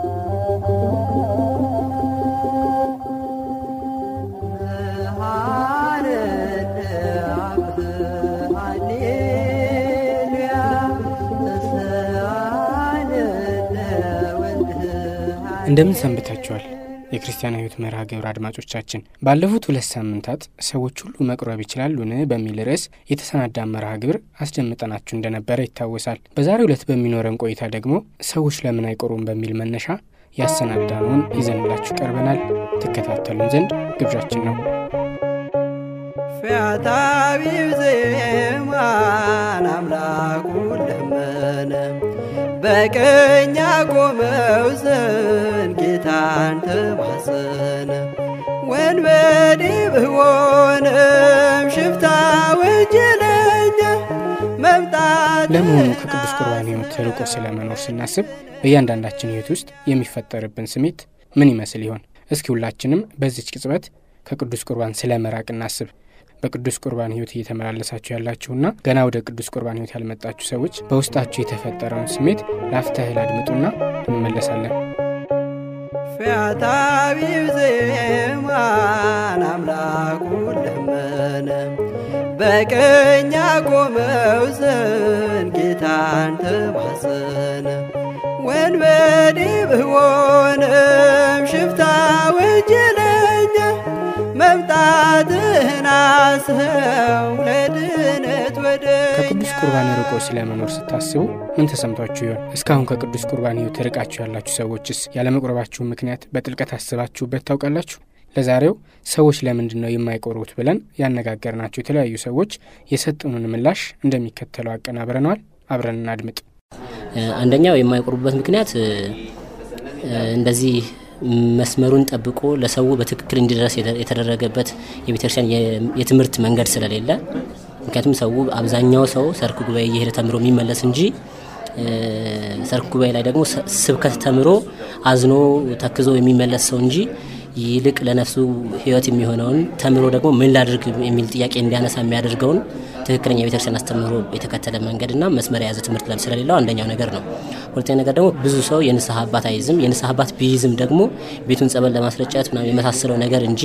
እንደምን ሰንብታችኋል? የክርስቲያን ሕይወት መርሃ ግብር አድማጮቻችን፣ ባለፉት ሁለት ሳምንታት ሰዎች ሁሉ መቁረብ ይችላሉን በሚል ርዕስ የተሰናዳ መርሃ ግብር አስደምጠናችሁ እንደነበረ ይታወሳል። በዛሬው ዕለት በሚኖረን ቆይታ ደግሞ ሰዎች ለምን አይቆሩም በሚል መነሻ ያሰናዳነውን ይዘንላችሁ ቀርበናል። ትከታተሉን ዘንድ ግብዣችን ነው። ፈያታዊው ዜማን አምላኩን ለመነ በቀኝ ቆመው ዘንድ ጌታን ተማጸነ። ወንበዴ ብሆንም ሽፍታ ወንጀለኛ መምጣት ለመሆኑ ከቅዱስ ቁርባን ሕይወት ርቆ ስለመኖር ስናስብ በእያንዳንዳችን ሕይወት ውስጥ የሚፈጠርብን ስሜት ምን ይመስል ይሆን? እስኪ ሁላችንም በዚች ቅጽበት ከቅዱስ ቁርባን ስለ መራቅ እናስብ። በቅዱስ ቁርባን ሕይወት እየተመላለሳችሁ ያላችሁና ገና ወደ ቅዱስ ቁርባን ሕይወት ያልመጣችሁ ሰዎች በውስጣችሁ የተፈጠረውን ስሜት ለአፍታ ያህል አድምጡና እንመለሳለን። ፈያታዊው ዜማን አምላኩን ለመነ በቀኝ ቆመው ዘንድ ጌታን ተማጸነ። ወንበዴ ብሆንም ሽፍታ ወንጀለኛ መምጣትህን አስኸው ለድነት ወደ ከቅዱስ ቁርባን ርቆ ስለመኖር ስታስቡ ምን ተሰምቷችሁ ይሆን? እስካሁን ከቅዱስ ቁርባን ሕይወት ርቃችሁ ያላችሁ ሰዎችስ ያለመቁረባችሁ ምክንያት በጥልቀት አስባችሁበት ታውቃላችሁ? ለዛሬው ሰዎች ለምንድን ነው የማይቆሩት ብለን ያነጋገርናቸው የተለያዩ ሰዎች የሰጡንን ምላሽ እንደሚከተለው አቀናብረነዋል። አብረን እናድምጥ። አንደኛው የማይቆርቡበት ምክንያት እንደዚህ መስመሩን ጠብቆ ለሰው በትክክል እንዲደረስ የተደረገበት የቤተክርስቲያን የትምህርት መንገድ ስለሌለ፣ ምክንያቱም ሰው አብዛኛው ሰው ሰርክ ጉባኤ እየሄደ ተምሮ የሚመለስ እንጂ ሰርክ ጉባኤ ላይ ደግሞ ስብከት ተምሮ አዝኖ ተክዞ የሚመለስ ሰው እንጂ ይልቅ ለነፍሱ ሕይወት የሚሆነውን ተምሮ ደግሞ ምን ላድርግ የሚል ጥያቄ እንዲያነሳ የሚያደርገውን ትክክለኛ የቤተክርስቲያን አስተምህሮ የተከተለ መንገድና መስመር የያዘ ትምህርት ለም ስለሌለው አንደኛው ነገር ነው። ሁለተኛ ነገር ደግሞ ብዙ ሰው የንስሐ አባት አይዝም። የንስሐ አባት ቢይዝም ደግሞ ቤቱን ጸበል ለማስረጨት ምናምን የመሳሰለው ነገር እንጂ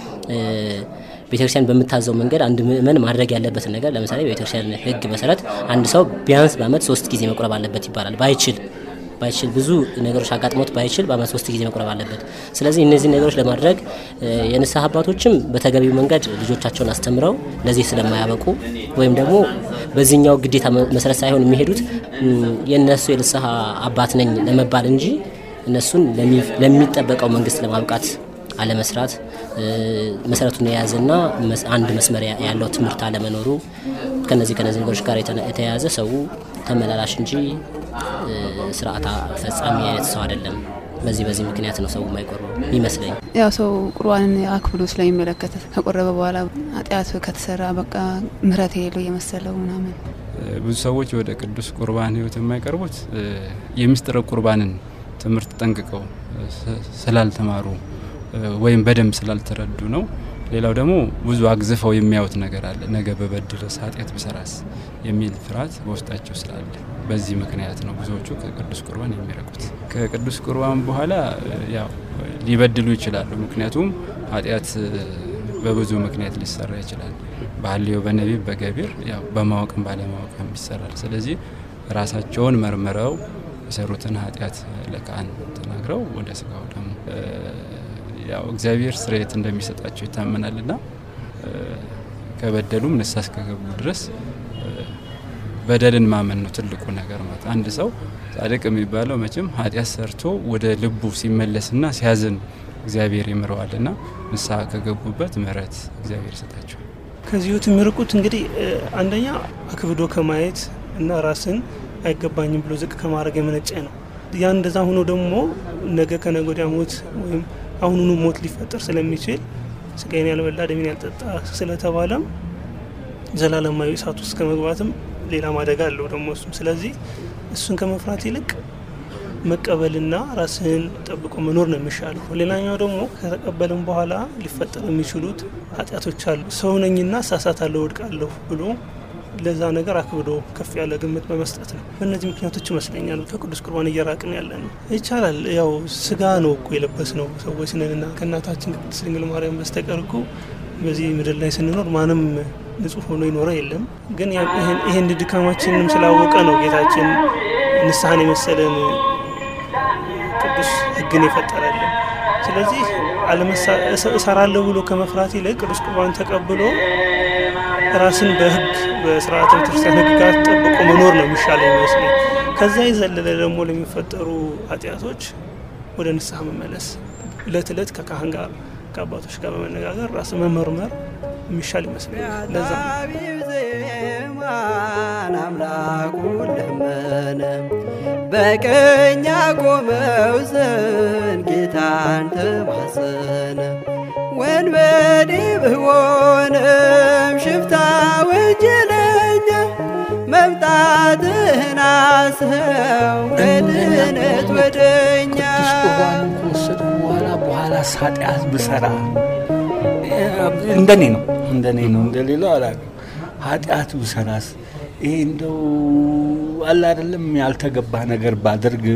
ቤተክርስቲያን በምታዘው መንገድ አንድ ምእመን ማድረግ ያለበትን ነገር ለምሳሌ በቤተክርስቲያን ሕግ መሰረት አንድ ሰው ቢያንስ በዓመት ሶስት ጊዜ መቁረብ አለበት ይባላል። ባይችል ባይችል ብዙ ነገሮች አጋጥሞት ባይችል በዓመት ሶስት ጊዜ መቁረብ አለበት። ስለዚህ እነዚህ ነገሮች ለማድረግ የንስሐ አባቶችም በተገቢው መንገድ ልጆቻቸውን አስተምረው ለዚህ ስለማያበቁ ወይም ደግሞ በዚህኛው ግዴታ መሰረት ሳይሆን የሚሄዱት የእነሱ የንስሐ አባት ነኝ ለመባል እንጂ እነሱን ለሚጠበቀው መንግስት ለማብቃት አለመስራት፣ መሰረቱን የያዘና አንድ መስመር ያለው ትምህርት አለመኖሩ ከነዚህ ከነዚህ ነገሮች ጋር የተያያዘ ሰው ተመላላሽ እንጂ ስርዓት ፈጻሚ አይነት ሰው አይደለም። በዚህ በዚህ ምክንያት ነው ሰው የማይቆርበው ይመስለኝ። ያው ሰው ቁርባንን አክብሎ ስለሚመለከት ከቆረበ በኋላ ኃጢአት ከተሰራ በቃ ምሕረት የሌለው የመሰለው ምናምን። ብዙ ሰዎች ወደ ቅዱስ ቁርባን ሕይወት የማይቀርቡት የምስጢረ ቁርባንን ትምህርት ጠንቅቀው ስላልተማሩ ወይም በደንብ ስላልተረዱ ነው። ሌላው ደግሞ ብዙ አግዝፈው የሚያዩት ነገር አለ። ነገ በበድለስ ኃጢአት ብሰራስ የሚል ፍርሃት በውስጣቸው ስላለ በዚህ ምክንያት ነው ብዙዎቹ ከቅዱስ ቁርባን የሚረቁት። ከቅዱስ ቁርባን በኋላ ያው ሊበድሉ ይችላሉ። ምክንያቱም ኃጢአት በብዙ ምክንያት ሊሰራ ይችላል። በሐልዮ፣ በነቢብ፣ በገቢር ያው በማወቅም ባለማወቅም ይሰራል። ስለዚህ ራሳቸውን መርምረው የሰሩትን ኃጢአት ለካህን ተናግረው ወደ ስጋው ደግሞ ያው እግዚአብሔር ስርየት እንደሚሰጣቸው ይታመናልና ከበደሉም ንስሐ እስከገቡ ድረስ በደልን ማመን ነው ትልቁ ነገር ማለት። አንድ ሰው ጻድቅ የሚባለው መቼም ኃጢአት ሰርቶ ወደ ልቡ ሲመለስና ሲያዝን እግዚአብሔር ይምረዋልና ንስሐ ከገቡበት ምሕረት እግዚአብሔር ይሰጣቸዋል። ከዚህ ሕይወት የሚርቁት እንግዲህ አንደኛ አክብዶ ከማየት እና ራስን አይገባኝም ብሎ ዝቅ ከማድረግ የመነጨ ነው። ያ እንደዛ ሆኖ ደግሞ ነገ ከነገ ወዲያ ሞት ወይም አሁኑኑ ሞት ሊፈጠር ስለሚችል ስጋዬን ያልበላ ደሜን ያልጠጣ ስለተባለም ዘላለማዊ እሳት ውስጥ ከመግባትም ሌላ ማደጋ አለው ደግሞ እሱም። ስለዚህ እሱን ከመፍራት ይልቅ መቀበልና ራስህን ጠብቆ መኖር ነው የሚሻለው። ሌላኛው ደግሞ ከተቀበልም በኋላ ሊፈጠሩ የሚችሉት ኃጢአቶች አሉ። ሰው ነኝና እሳሳታለሁ፣ ወድቃለሁ ብሎ ለዛ ነገር አክብዶ ከፍ ያለ ግምት በመስጠት ነው። በእነዚህ ምክንያቶች ይመስለኛል ከቅዱስ ቁርባን እየራቅን ያለ ነው። ይቻላል። ያው ስጋ ነው እኮ የለበስ ነው ሰዎች ነንና ከእናታችን ቅድስት ድንግል ማርያም በስተቀር እኮ በዚህ ምድር ላይ ስንኖር ማንም ንጹሕ ሆኖ ይኖረ የለም። ግን ይህን ድካማችንም ስላወቀ ነው ጌታችን ንስሐን የመሰለን ቅዱስ ሕግን የፈጠረልን። ስለዚህ እሰራለሁ ብሎ ከመፍራት ይልቅ ቅዱስ ቁርባን ተቀብሎ ራስን በሕግ በስርዓተ ቤተክርስቲያን ሕግጋት ጠብቆ መኖር ነው የሚሻለው ይመስለኝ። ከዛ የዘለለ ደግሞ ለሚፈጠሩ ኃጢአቶች ወደ ንስሐ መመለስ፣ እለት እለት ከካህን ጋር ከአባቶች ጋር በመነጋገር ራስን መመርመር የሚሻል ይመስለኛል። ለዛ ዜማን አምላኩ ለመነ በቀኝ ቆመው ዘንድ ጌታን ተማጸነ። ወንበዴ ብሆንም ሽፍታ ወንጀለኛ መምጣትህን አስኸው ለድነት ወደኛ ቅዱስ ቁርባንን ከወሰድኩ በኋላ በኋላ ኃጢአት ብሰራ እንደኔ ነው እንደኔ ነው እንደሌላው አላውቅም። ኃጢአት ብሰራስ ይሄ እንደው አለ አይደለም ያልተገባ ነገር ባደርግ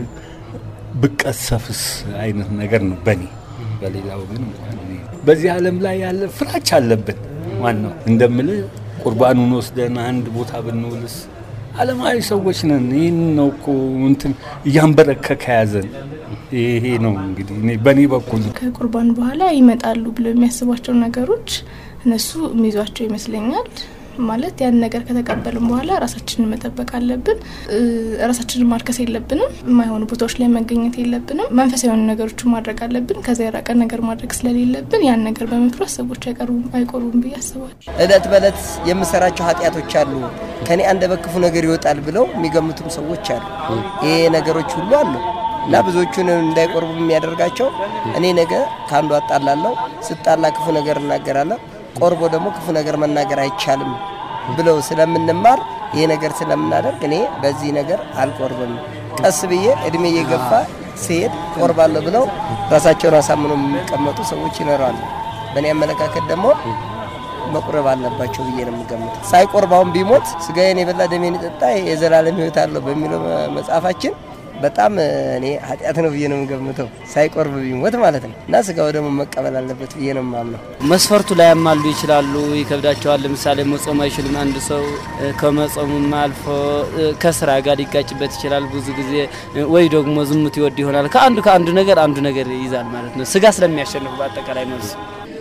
ብቀሰፍስ አይነት ነገር ነው በኔ። በሌላው ግን እንኳን እኔ በዚህ ዓለም ላይ ያለ ፍራች አለብን። ዋናው እንደምልህ ቁርባኑን ወስደን አንድ ቦታ ብንውልስ ዓለማዊ ሰዎች ነን። ይህን ነው እኮ እንትን እያንበረከከ ያዘን። ይሄ ነው እንግዲህ እኔ በእኔ በኩል ከቁርባን በኋላ ይመጣሉ ብለው የሚያስቧቸው ነገሮች እነሱ የሚይዟቸው ይመስለኛል። ማለት ያን ነገር ከተቀበልን በኋላ ራሳችንን መጠበቅ አለብን። ራሳችንን ማርከስ የለብንም። የማይሆኑ ቦታዎች ላይ መገኘት የለብንም። መንፈሳዊ የሆኑ ነገሮችን ማድረግ አለብን። ከዛ የራቀ ነገር ማድረግ ስለሌለብን ያን ነገር በመፍራት ሰዎች አይቀርቡም አይቆርቡም ብዬ አስባለሁ። እለት በእለት የምሰራቸው ኃጢአቶች አሉ ከኔ አንደበት ክፉ ነገር ይወጣል ብለው የሚገምቱም ሰዎች አሉ። ይሄ ነገሮች ሁሉ አሉ እና ብዙዎቹን እንዳይቆርቡ የሚያደርጋቸው እኔ ነገ ከአንዱ አጣላለሁ፣ ስጣላ ክፉ ነገር እናገራለሁ ቆርቦ ደግሞ ክፉ ነገር መናገር አይቻልም ብለው ስለምንማር ይሄ ነገር ስለምናደርግ እኔ በዚህ ነገር አልቆርብም፣ ቀስ ብዬ እድሜ እየገፋ ሲሄድ ቆርባለሁ ብለው ራሳቸውን አሳምነው የሚቀመጡ ሰዎች ይኖራሉ። በእኔ አመለካከት ደግሞ መቁረብ አለባቸው ብዬ ነው የምገምተው። ሳይቆርባውን ቢሞት ስጋዬን የበላ ደሜን የጠጣ የዘላለም ሕይወት አለው በሚለው መጽሐፋችን በጣም እኔ ኃጢአት ነው ብዬ ነው የምገምተው። ሳይቆርብ ቢሞት ማለት ነው እና ስጋው ደግሞ መቀበል አለበት ብዬ ነው የማምነው። መስፈርቱ ላይ ያማሉ ይችላሉ፣ ይከብዳቸዋል። ለምሳሌ መጾም አይችልም አንድ ሰው ከመጾሙም አልፎ ከስራ ጋር ሊጋጭበት ይችላል። ብዙ ጊዜ ወይ ደግሞ ዝሙት ይወድ ይሆናል። ከአንዱ ከአንዱ ነገር አንዱ ነገር ይይዛል ማለት ነው። ስጋ ስለሚያሸንፍ በአጠቃላይ መልሱ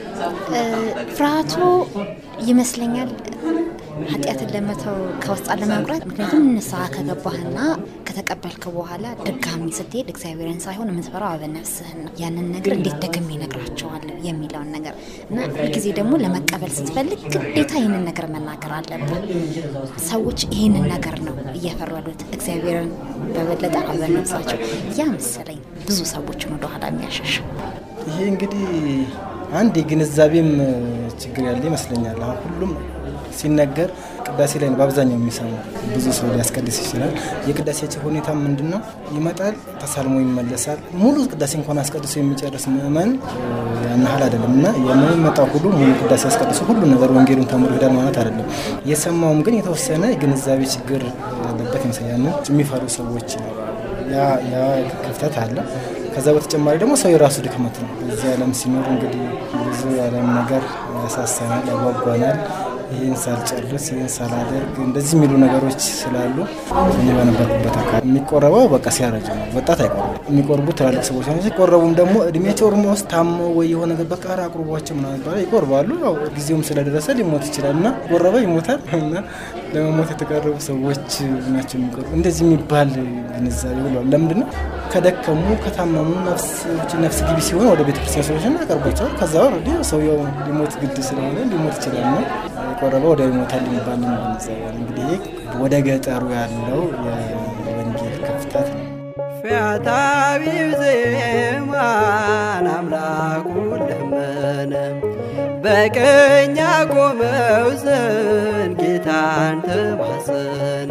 ፍርሃቱ ይመስለኛል ኃጢአትን ለመተው ከውስጥ ለመቁረጥ። ምክንያቱም ንስሐ ከገባህና ከተቀበልክ በኋላ ድጋሚ ስትሄድ እግዚአብሔርን ሳይሆን የምትፈራው አበነፍስህን ነው። ያንን ነገር እንዴት ደግሜ እነግራቸዋለሁ የሚለውን ነገር እና ሁልጊዜ ደግሞ ለመቀበል ስትፈልግ ግዴታ ይህንን ነገር መናገር አለብን። ሰዎች ይህንን ነገር ነው እየፈሩ ያሉት እግዚአብሔርን በበለጠ አበነፍሳቸው። ያ መሰለኝ ብዙ ሰዎችን ወደኋላ የሚያሸሸው። ይሄ እንግዲህ አንድ የግንዛቤም ችግር ያለ ይመስለኛል። አሁን ሁሉም ሲነገር ቅዳሴ ላይ ነው በአብዛኛው የሚሰማው። ብዙ ሰው ሊያስቀድስ ይችላል። የቅዳሴያቸው ሁኔታ ምንድን ነው? ይመጣል፣ ተሳልሞ ይመለሳል። ሙሉ ቅዳሴ እንኳን አስቀድሶ የሚጨርስ ምእመን ያን ያህል አይደለም እና የሚመጣው ሁሉ ሙሉ ቅዳሴ አስቀድሶ ሁሉ ነገር ወንጌሉን ተምሮ ይሄዳል ማለት አይደለም። የሰማውም ግን የተወሰነ የግንዛቤ ችግር ያለበት ይመስላል። ያንን የሚፈሩ ሰዎች ያ ክፍተት አለ። ከዛ በተጨማሪ ደግሞ ሰው የራሱ ድክመት ነው። በዚህ ዓለም ሲኖር እንግዲህ ብዙ የዓለም ነገር ያሳሳናል፣ ያጓጓናል። ይህን ሳልጨርስ ይህን ሳላደርግ እንደዚህ የሚሉ ነገሮች ስላሉ እኔ በነበርኩበት አካባቢ የሚቆረበው በቃ ሲያረጅ ነው። ወጣት አይቆርቡ። የሚቆርቡ ትላልቅ ሰዎች ናቸው። ሲቆረቡም ደግሞ እድሜያቸው ኦሮሞ ውስጥ ታመው ወይ የሆነ ነገር በቃ ኧረ አቁርቧቸው ምናምን ይባላል። ይቆርባሉ። ያው ጊዜውም ስለደረሰ ሊሞት ይችላል እና ቆረበ ይሞታል እና ለመሞት የተቀረቡ ሰዎች ናቸው የሚቆርቡ። እንደዚህ የሚባል ግንዛቤ ብለዋል። ለምንድን ነው ከደከሙ ከታመሙ ነፍስ ግቢ ሲሆን ወደ ቤተክርስቲያን ሰዎች ያቀርቧቸዋል። ከዛ ወረዲ ሰውየው ሊሞት ግድ ስለሆነ ሊሞት ይችላል ነው የቆረበ ወደ ይሞታል የሚባል ግንዛቤ እንግዲህ ወደ ገጠሩ ያለው የወንጌል ክፍተት ነው። ፈያታዊው ዜማን አምላኩ ለመነ በቀኝ ቆመው ዘንድ ጌታን ተማጸነ።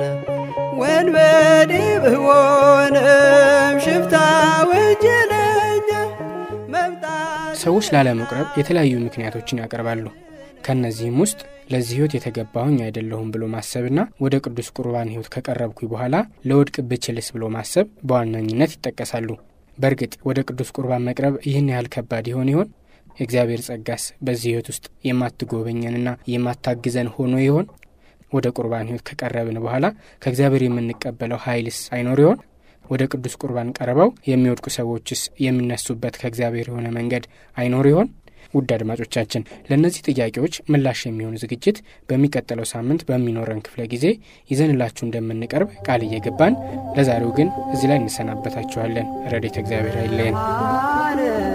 ወንበዴ ብሆንም ሽፍታ ወንጀለኛ መምጣት ሰዎች ላለመቁረብ የተለያዩ ምክንያቶችን ያቀርባሉ። ከእነዚህም ውስጥ ለዚህ ህይወት የተገባሁኝ አይደለሁም ብሎ ማሰብና ወደ ቅዱስ ቁርባን ህይወት ከቀረብኩኝ በኋላ ለወድቅ ብችልስ ብሎ ማሰብ በዋነኝነት ይጠቀሳሉ። በእርግጥ ወደ ቅዱስ ቁርባን መቅረብ ይህን ያህል ከባድ ይሆን ይሆን? የእግዚአብሔር ጸጋስ በዚህ ህይወት ውስጥ የማትጎበኘንና የማታግዘን ሆኖ ይሆን? ወደ ቁርባን ህይወት ከቀረብን በኋላ ከእግዚአብሔር የምንቀበለው ኃይልስ አይኖር ይሆን? ወደ ቅዱስ ቁርባን ቀርበው የሚወድቁ ሰዎችስ የሚነሱበት ከእግዚአብሔር የሆነ መንገድ አይኖር ይሆን? ውድ አድማጮቻችን ለእነዚህ ጥያቄዎች ምላሽ የሚሆን ዝግጅት በሚቀጥለው ሳምንት በሚኖረን ክፍለ ጊዜ ይዘንላችሁ እንደምንቀርብ ቃል እየገባን ለዛሬው ግን እዚህ ላይ እንሰናበታችኋለን። ረድኤተ እግዚአብሔር አይለየን።